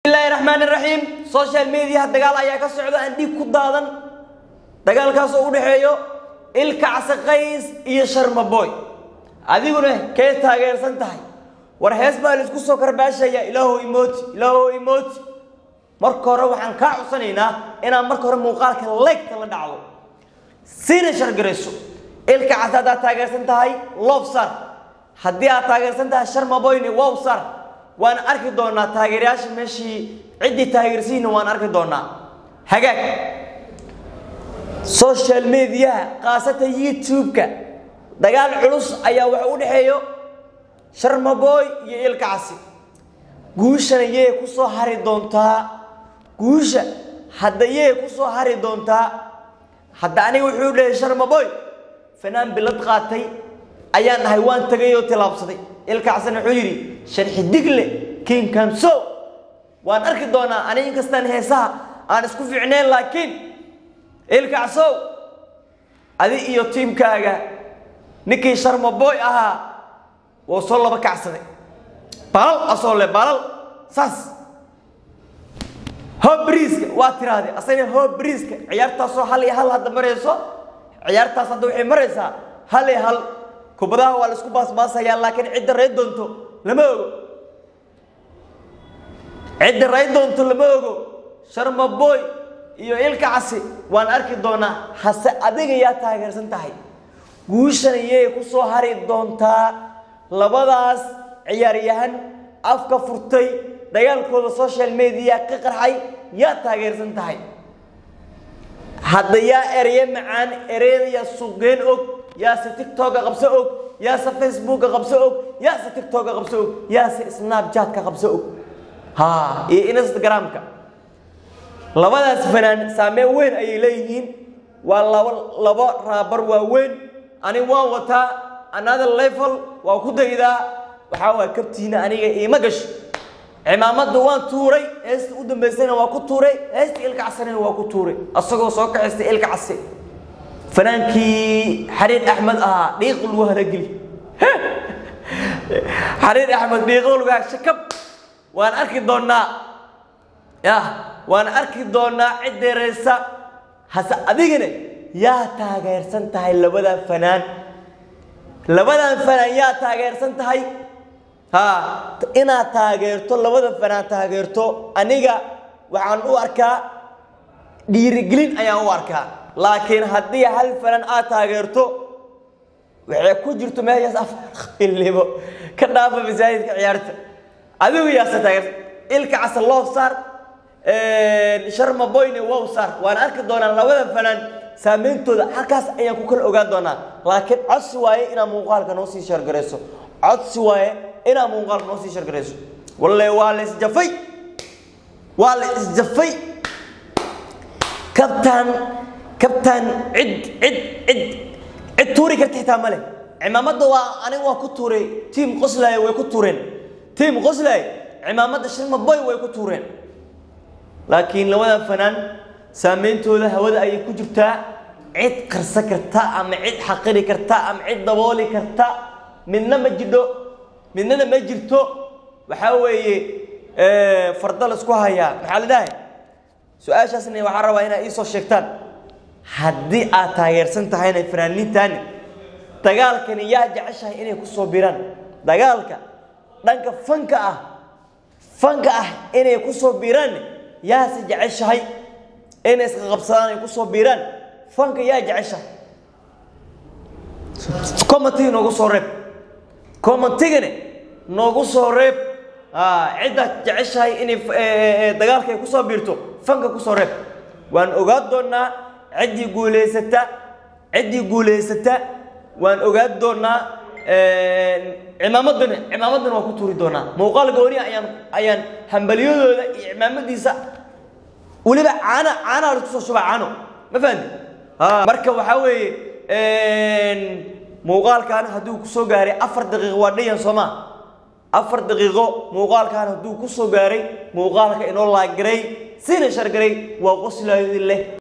bismillahi raxmaan raxiim social mediaha dagaal ayaa ka socda aan dhiig ku daadan dagaalkaas oo u dhexeeyo ilkacsi qays iyo sharmaboy adiguna kee taageersan tahay war hees baa laisku soo karbaashaya ilaahow imooti ilaahow imooti marka hore waxaan kaa codsanaynaa inaad marka hore muuqaalka leegta la dhacdo siina shargarayso ilkacsi haddaad taageersan tahay loof sar haddii aad taageersan tahay sharmaboyne wow sar waan arki doonaa taageerayaasha meeshii ciddii taageersihiina waan arki doonaa hagaag social mediaha khaasatan youtube-ka dagaal culus ayaa waxa u dhexeeyo sharmaboy iyo ilkacsi guushana yee ku soo hari doontaa guusha hadda yee ku soo hari doontaa hadda aniga wuxuu dhahay sharmaboy fanaan bilad qaatay ayaan dhahay waan tagay oo tilaabsaday ilkacsina wuxuu yidhi sharxi digle king kamso waan arki doonaa aniga inkastaan heesaha aan isku fiicnayn laakiin ilkacsow adi iyo tiimkaaga ninkii sharmaboy ahaa wou soo laba kacsaday balal asoo le balal saas hobriiska waa tiraahday asagna hobriiska ciyaartaasoo hal iyo hal hadda marayso ciyaartaas hadda waxay maraysaa hal iyo hal kubadaha waa la isku baasbaasayaa laakiin cidda ray doonto lama ogo cidda ray doonto lama ogo sharmaboy iyo ilkacsi waan arki doonaa hase adiga yaa taageersan tahay guushana yay ku soo hari doontaa labadaas ciyaaryahan afka furtay dagaalkooda social media ka qarxay yaa taageersan tahay hadda yaa ereye macaan ereyada yaa suuqgeen og yaase tictokga qabso og yaase facebookga qabso og yaase tictokga qabso og yaase snapchatka qabso og ha iyo instagramka labadaas fanaan saameyn weyn ayay leeyihiin waa laba laba raabar waaweyn ani waan wataa another level waa ku daydaa waxaa waa kabtiina aniga iima gasho cimaamada waan tuuray heesta u dambaysayna waa ku tuuray heesta ilkacsanina waa ku tuuray asagoo soo kaxaystay ilkacsi fanaankii xariir axmed ahaa dhiiq lagu halageli xariir axmed dhiiqo lagu shakab waan arki doonaa yah waan arki doonaa cid deereysa hase adigana yaa taageersan tahay labadan fanaan labadan fanaan yaa taageersan tahay ha inaad taageerto labada fanaan taageerto aniga waxaan u arkaa dhiirigelin ayaan u arkaa laakiin haddii hal fanaan aad taageerto waxay ku jirto meeshaas afarqilnimo ka dhaafa masaajidka ciyaarta adigu yaase taageerta ilka casa loof saar sharma boyne wow saar waan arki doonaa labada fanaan saameyntooda halkaas ayaan ku kala ogaan doonaa laakiin codsi waaye inaad muuqaalka noo sii sheergarayso codsi waaye inaad muuqaalka noo sii sheergarayso walle waa la isjafay waa la isjafay kabtaan kabtaan cid cid cid cid tuuri karta xitaa male cimaamada waa aniga waa ku tuuray tiim qoslaya way ku tuureen tiim qoslaya cimaamada shirma boy way ku tuureen laakiin labada fanaan saameyntooda hawada ayay ku jirtaa cid qarsa karta ama cid xaqiri karta ama cid dabooli karta midna ma jidho midnana ma jirto waxaa weeye farda la isku hayaa maxaa la dhahay su-aashaasna waxaan rabaa inaad iisoo sheegtaan haddii aad taageersan tahayna fanaaniintaani dagaalkani yaa jeceshahay inay ku soo biraan dagaalka dhanka fanka ah fanka ah inay ku soo biraan yaase jeceshahay inay iska qabsadaan ay ku soo biraan fanka yaa jeceshahay commentiga noogu soo reeb commentigana noogu soo reeb ciddaad jeceshahay inay dagaalka ay ku soo biirto fanka ku soo reeb waan ogaan doonaa ciddii guulaysata ciddii guulaysata waan ogaan doonaa cimaamadana cimaamadana waan ku tuuri doonaa muuqaal gooniya ayaan ayaan hambalyadooda iyo cimaamadiisa weliba caana caanaa laisku soo shubaa caano ma fahanti marka waxaa weeye muuqaalkan hadduu kusoo gaaray afar daqiiqo waa dhayan sooma afar daqiiqo muuqaalkan hadduu kusoo gaaray muuqaalka inoo laagaray sina shargaray waa qoslaayo idin leh